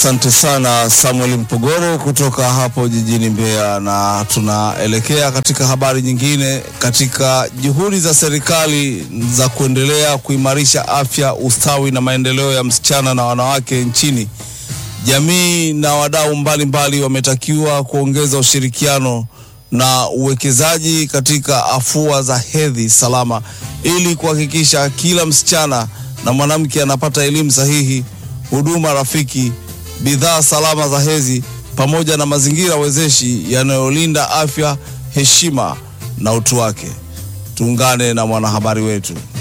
Asante sana Samuel Mpogoro kutoka hapo jijini Mbeya, na tunaelekea katika habari nyingine. Katika juhudi za serikali za kuendelea kuimarisha afya, ustawi na maendeleo ya msichana na wanawake nchini, jamii na wadau mbalimbali wametakiwa kuongeza ushirikiano na uwekezaji katika afua za hedhi salama ili kuhakikisha kila msichana na mwanamke anapata elimu sahihi, huduma rafiki, bidhaa salama za hedhi pamoja na mazingira wezeshi yanayolinda afya, heshima na utu wake. Tuungane na mwanahabari wetu.